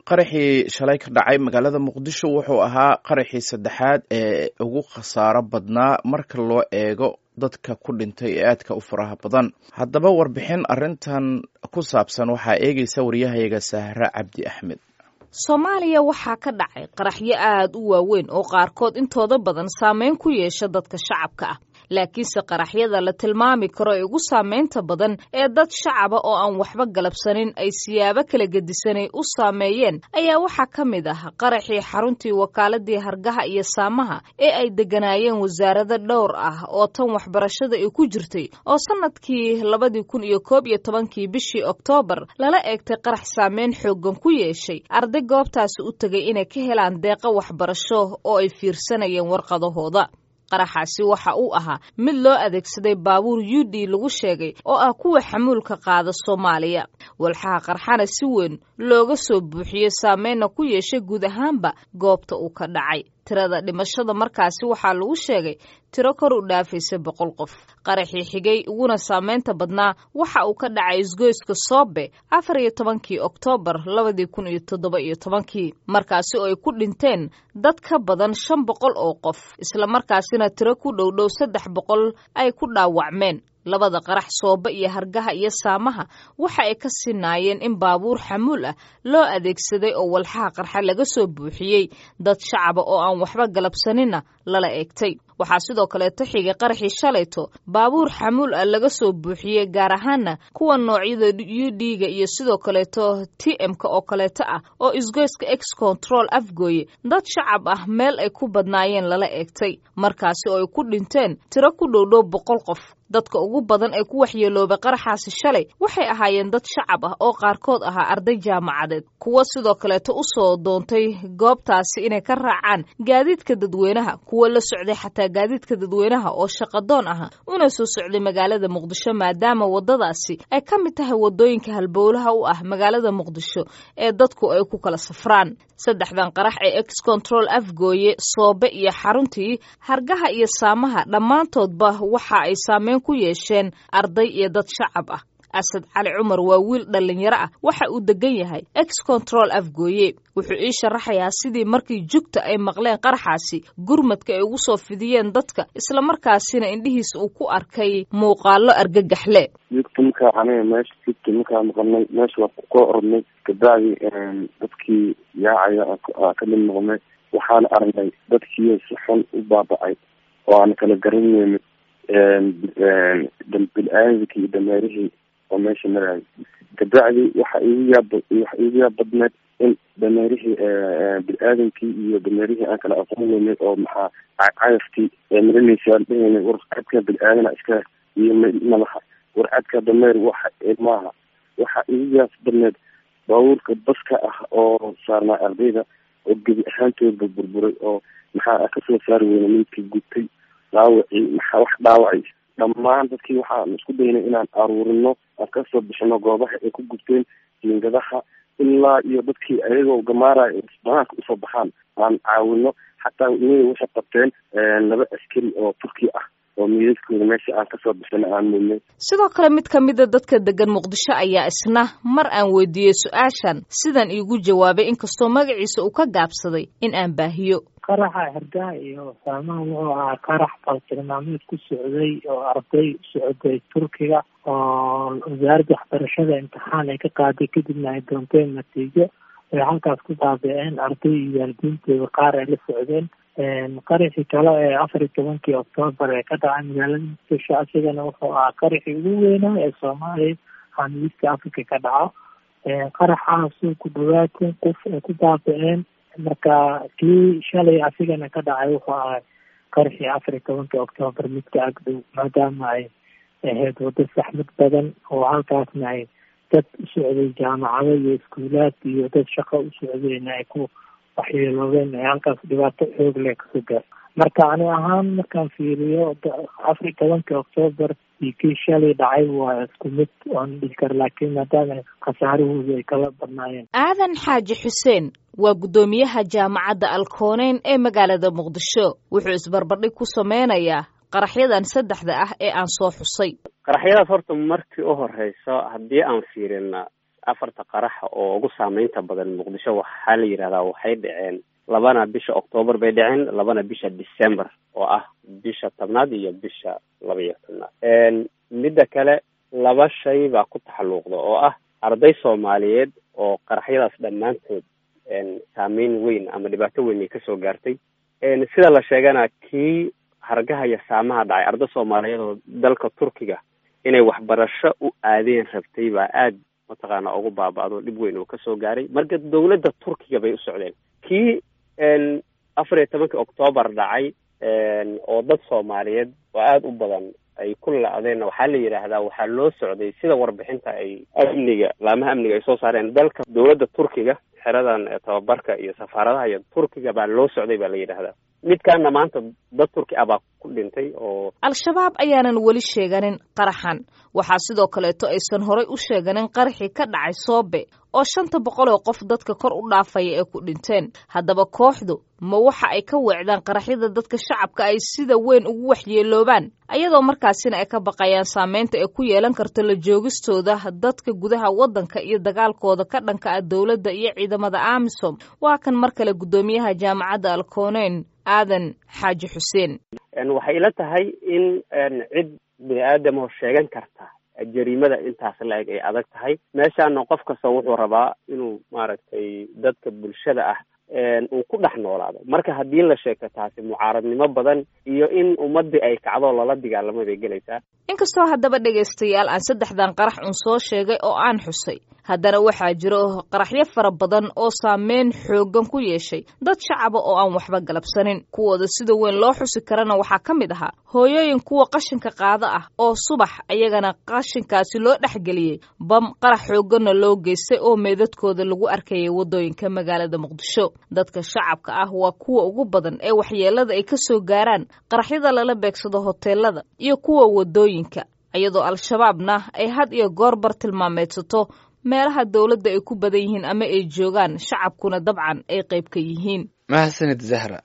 qaraxii shalay ka dhacay magaalada muqdisho wuxuu ahaa qaraxii saddexaad ee ugu khasaaro badnaa marka loo eego dadka ku dhintay ee aadka u faraha badan haddaba warbixin arrintan ku saabsan waxaa eegaysa waryahayaga sahre cabdi axmed soomaaliya waxaa ka dhacay qaraxyo aad u waaweyn oo qaarkood intooda badan saameyn ku yeesha dadka shacabka ah laakiinse qaraxyada la tilmaami karo ee ugu saameynta badan ee dad shacaba oo aan waxba galabsanin ay siyaabo kala gedisanay u saameeyeen ayaa waxaa ka mid ah qaraxii xaruntii wakaaladii hargaha iyo saamaha ee ay degganaayeen wasaarado dhowr ah oo tan waxbarashada ay ku jirtay oo sannadkii labadii kun iyo koob iyo tobankii bishii oktoobar lala eegtay qarax saameyn xooggan ku yeeshay arday goobtaasi u tegay inay ka helaan deeqo waxbarasho oo ay fiirsanayeen warqadahooda qaraxaasi waxa uu ahaa mid loo adeegsaday baabuur u d lagu sheegay oo ah kuwa xamuulka qaada soomaaliya walxaha qarxana si weyn looga soo buuxiyey saameynna ku yeeshay guud ahaanba goobta uu ka dhacay tirada dhimashada markaasi waxaa lagu sheegay tiro kor u dhaafaysa boqol qof qaraxii xigay uguna saameynta badnaa waxa uu ka dhacay isgoyska soobe afar iyo tobankii oktoobar labadii kun iyo toddoba iyo tobankii markaasi oo ay ku dhinteen dad ka badan shan boqol oo qof islamarkaasina tiro ku dhowdhow saddex boqol ay ku dhaawacmeen labada qarax soobe iyo hargaha iyo saamaha waxa ay ka sinaayeen in baabuur xamuul ah loo adeegsaday oo walxaha qarxa laga soo buuxiyey dad shacaba oo aan waxba galabsaninna lala eegtay waxaa sidoo kaleeto xigay qaraxii shalayto baabuur xamuul ah laga soo buuxiyey gaar ahaana kuwa noocyada u d-ga iyo sidoo kaleeto t m-ka oo kaleeto ah oo isgoyska ex control afgooye dad shacab ah meel ay ku badnaayeen lala eegtay markaasi oo ay ku dhinteen tiro ku dhowdhow boqol qof dadka ugu badan ee ku waxyeeloobay qaraxaasi shalay waxay ahaayeen dad shacab ah oo qaarkood ahaa arday jaamacadeed kuwo sidoo kaleeto u soo doontay goobtaasi inay ka raacaan gaadiidka dadweynaha kuwo la socday xataa gaadiidka dadweynaha oo shaqadoon aha una soo socday magaalada muqdisho maadaama waddadaasi ay ka mid tahay waddooyinka halbowlaha u ah magaalada muqdisho ee dadku ay ku kala safraan saddexdan qarax ee ex control afgooye soobe iyo xaruntii hargaha iyo saamaha dhammaantoodba waxa ay saameyn ku yeesheen arday iyo dad shacab ah asad cali cumar waa wiil dhallinyaro ah waxa uu degan yahay ex control afgooye wuxuu ii sharaxayaa sidii markii jugta ay maqleen qaraxaasi gurmadka ay ugu soo fidiyeen dadka islamarkaasina indhihiisa uu ku arkay muuqaalo argagaxle jugta markaa aniga meesha jugta markaa maqalnay meesha waa kukoo orodnay kabacdi dadkii yaacaya ka mid noqnay waxaana aragnay dadkii si xun u baaba-ay oo aan kala garanaynin bil-aadamkii iyo dameerihii oo meesha maraayo kabacdi waxa igu yaab waxa igu yaab badneed in dameerihii bil-aadamkii iyo dameerihii aan kala aqoon weynay oo maxaa cayafkii marinaysa aan dhahaynay war cadka bil-aadana iska iyo madaxa war cadka dameer waxa maaha waxa igu yaab badneed baabuurka baska ah oo saarnaa ardayda oo gebi ahaantoodba burburay oo maxaa kasoo saari weyna midkii gubtay dhaawacii maxaa wax dhaawacay dhammaan dadkii waxaan isku daynay inaan aruurino aan kasoo bixino goobaha ay ku gubteen jiingadaha ilaa iyo dadkii ayagoo gamaaraya banaanka usoo baxaan aan caawino xataa inay waxay qabteen laba askari oo turki ah oo miidaskooda meesha aan kasoo bixino aan muudnay sidoo kale mid ka mida dadka degan muqdisho ayaa isna mar aan weydiiyey su-aashan sidan iigu jawaabay inkastoo magaciisa uu ka gaabsaday in aan baahiyo qaraxa hargaha iyo saamaha wuxuu ahaa qarax baltilmaameed ku socday oo arday socday turkiga oo wasaaradda waxbarashada imtixaan ay ka qaaday kadibna ay doonteen natiijo ay halkaas ku baabi-een arday iyo waalidiintooda qaar ay la socdeen qaraxii kale ee afar iyo tobankii oktoobar ee ka dhacay magaalada muqdisho asigana wuxuu ahaa qaraxii ugu weynaa ee soomaaliya xaamiista africa ka dhaco qaraxaasuu ku dhawaad kun qof ay ku baabi-een marka kii shalay asigana ka dhacay wuxuu ahay qaraxii afar iyo tobankii oktoobar midka agdhow maadaama ay ahayd waddo saxmad badan oo halkaasna ay dad u socday jaamacado iyo iskuulaad iyo dad shaqo u socdayna ay ku waxyeeloobeen ay halkaas dhibaato xoog leh kasoo gaar marka ani ahaan markaan fiiriyo afar iyo tobankii oktoobar iyo kii shalay dhacay waa isku mid oon dhihi kara laakiin maadaama khasaarahoodu ay kala badnaayeen aadan xaaji xuseen waa guddoomiyaha jaamacadda alkooneyn ee magaalada muqdisho wuxuu isbarbardhig ku sameynayaa qaraxyadan saddexda ah ee aan soo xusay qaraxyadaas horta markii u horeyso haddii aan fiirina afarta qaraxa oo ugu saameynta badan muqdisho waxaa la yidhahdaa waxay dhaceen labana bisha octoobar bay dhaceen labana bisha december oo ah bisha tobnaad iyo bisha laba iyo tobnaad midda kale laba shay baa ku taxalluuqda oo ah arday soomaaliyeed oo qaraxyadaas dhammaantood saameyn weyn ama dhibaato weyn ay kasoo gaartay sida la sheegana kii hargaha iyo saamaha dhacay arday soomaaliyeed oo dalka turkiga inay waxbarasho u aadeen rabtay baa aad mataqaana ugu baaba-do dhib weyn oo kasoo gaaray marka dawladda turkiga bay u socdeen kii afar iyo tobankii octoobar dhacay oo dad soomaaliyeed oo aada u badan ay ku la-deenna waxaa la yidhaahdaa waxaa loo socday sida warbixinta ay amniga laamaha amniga ay soo saareen dalka dawladda turkiga xeradan tababarka iyo safaaradaha iyo turkiga baa loo socday baa la yidhaahdaa midkaana maanta dad turki ah baa ku dhintay oo al-shabaab ayaanan weli sheeganin qaraxan waxaa sidoo kaleeto aysan horay u sheeganin qaraxii ka dhacay soobe oo shanta boqol oo qof dadka kor u dhaafaya ee ku dhinteen haddaba kooxdu ma waxa ay ka weecdaan qaraxyada dadka shacabka ay sida weyn ugu waxyeeloobaan ayadoo markaasina ay ka baqayaan saameynta ay ku yeelan karto la joogistooda dadka gudaha waddanka iyo dagaalkooda ka dhanka ah dowladda iyo ciidamada amisom waa kan mar kale guddoomiyaha jaamacadda alkoneyn aadan xaaji xuseen waxay ila tahay in cid bini aadamo sheegan karta jariimada intaas la-eg ay adag tahay meeshaana qof kasta wuxuu rabaa inuu maaragtay dadka bulshada ah uu ku dhex noolaado marka haddii la sheegto taasi mucaaradnimo badan iyo in ummadii ay kacdo lala dagaalamo bay gelaysaa inkastoo haddaba dhegaystayaal aan saddexdan qarax un soo sheegay oo aan xusay haddana waxaa jiro qaraxyo fara badan oo saameyn xooggan ku yeeshay dad shacaba oo aan waxba galabsanin kuwooda sida weyn loo xusi karana waxaa ka mid ahaa hooyooyin kuwa qashinka qaado ah oo subax ayagana qashinkaasi loo dhexgeliyey bam qarax xoogganna loo geystay oo meedadkooda lagu arkayay waddooyinka magaalada muqdisho dadka shacabka ah waa kuwa ugu badan ee waxyeelada ay ka soo gaaraan qaraxyada lala beegsado hoteelada iyo kuwa waddooyinka iyadoo al-shabaabna ay had iyo goorbar tilmaameedsato meelaha dowladda ay ku badan yihiin ama ay joogaan shacabkuna dabcan ay qayb ka yihiin mahadsanid zahra